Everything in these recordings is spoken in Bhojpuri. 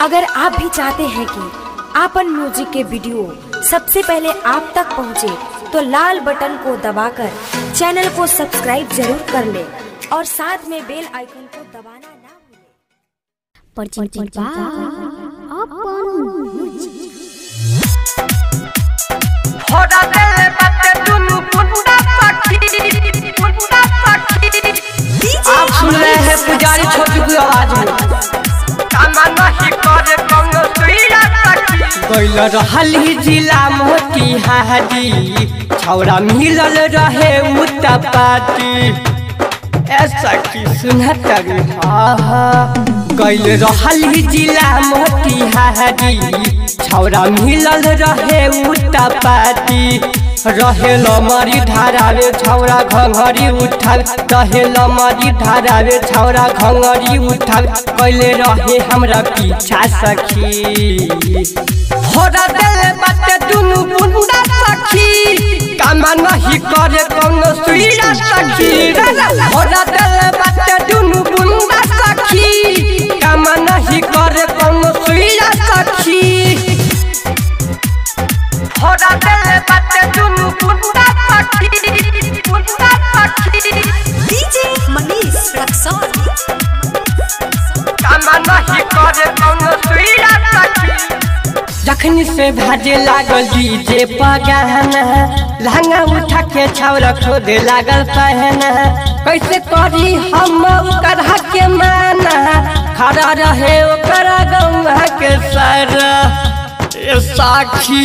अगर आप भी चाहते हैं कि आपन म्यूजिक के वीडियो सबसे पहले आप तक पहुंचे, तो लाल बटन को दबाकर चैनल को सब्सक्राइब जरूर कर ले और साथ में बेल आइकन को दबाना ना भूलें। परिचित बा अपन होड़ा देले बाटे दुनु पुंडा सखी पुंडा सखी आप सुन रहे हैं पुजारी छोटू की आवाज में कामा नहीं करे कौनो सुइया सखी गैल रहल ही जिला मोती हादी छौरा मिलल रहे उतपाती ऐसा की सुनत गैल रहल ही जिला मोती हादी छौरा मिलल रहे उतपाती रहे लमरी धारावे छौरा घंघरी उठावे रहे लमरी धारावे छौरा घंघरी उठावे कैले रहे हमरा पीछा सखी होरा देले बाटे दुनु बुंदा सखी कामा नहीं करे कौनो सुइया सखी होरा देले बाटे दुनु बुंदा सखी कामा नहीं करे कौनो सुइया सखी होड़ा देले बाटे दुनु पुंडा सखी पुंडा सखी डीजे मनीष रक्सौल कामा नहीं करे कौनो सुइया सखी जखनी से भाजे लागल डीजे पगाना लहंगा उठा के छावरा खोदे लागल पहना कैसे करी हम ओकर के माना खड़ा रहे ओकर गौवा के सर ए साखी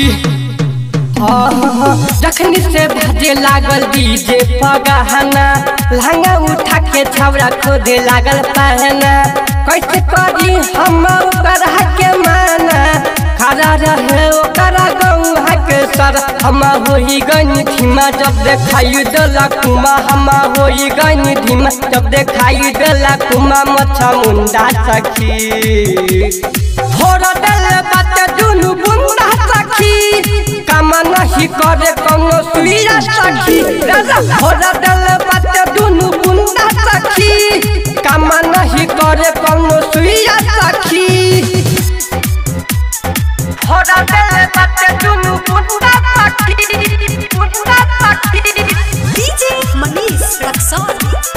जखनी से भाजे लागल डीजे पगाना लहंगा उठा के छावरा खोदे लागल पहना कैसे करी हम ओकर के माना खड़ा रहे ओकर गौहा के सर हम होई गनी धीमा जब देखाई दला कुमा हम होई गनी धीमा जब देखाई दला कुमा मच्छा मुंडा सखी थोड़ा दिल बात दुनु बुंदा सखी कामा नहीं करे कौनो सुइया सखी थोड़ा दिल बात दुनु बुंदा सखी कामा नहीं करे कौनो सुइया सखी होड़ा देले बाटे दुनु पुंडा सखी पुंडा सखी डीजे मनीष रक्सौल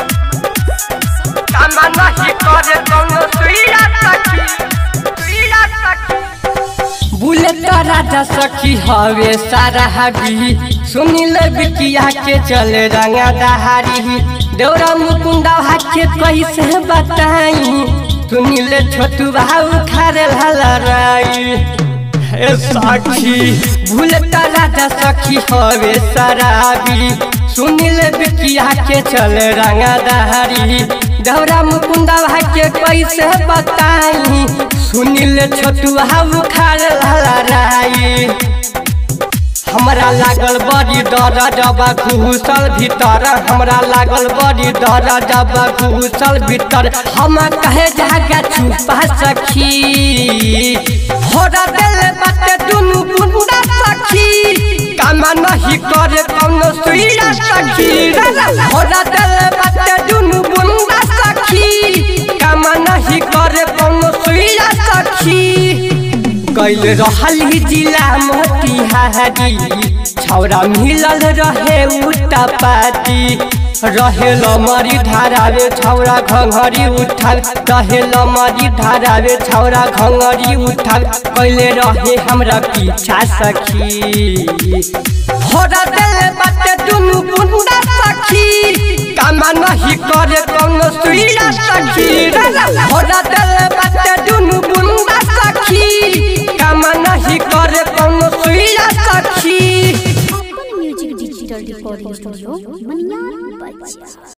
कामा नहीं करे कौनो सुइया सखी सुइया सखी बुलेट राजा सखी हवे सारा हबी सुनिल बिकिया के चले रंगा दहारी देवरा मुकुंदा हाके कैसे बताई सुनिल छोटू भाऊ खारे लड़ाई ए साखी बुलेट राजा सखी हवे शराबी सुनिल बिकिया के चले रंगा दहारी देवरा मुकुंदा भाके कैसे बताई सुनिल छोटू हाउ खार लड़ाई हमरा लागल बड़ी डर जब घुसल भीतर हमरा लागल बड़ी डर जब घुसल भीतर हम कहे जागा छुपा सखी होरा दिल बाटे दुनु बुंदा सखी कामा नहीं करे कौनो सुइया सखी होरा दिल बाटे दुनु बुंदा सखी कामा नहीं करे कौनो सुइया सखी कैल रहल ही जिला मोतिहारी छौरा मिलल रहे उतपाती रहे लमरी धारावे छौरा घंघरी उठावे रहे लमरी धारावे छौरा घंघरी उठावे कैले रहे हमरा पीछा सखी होरा दिल बाटे दुनु बुंदा सखी कामा नहीं करे कौनो सुइया सखी होरा दिल बाटे दुनु बुंदा सखी कामा नहीं करे कौनो सुइया सखी अपन music digital recording studio Maniyar बच्चा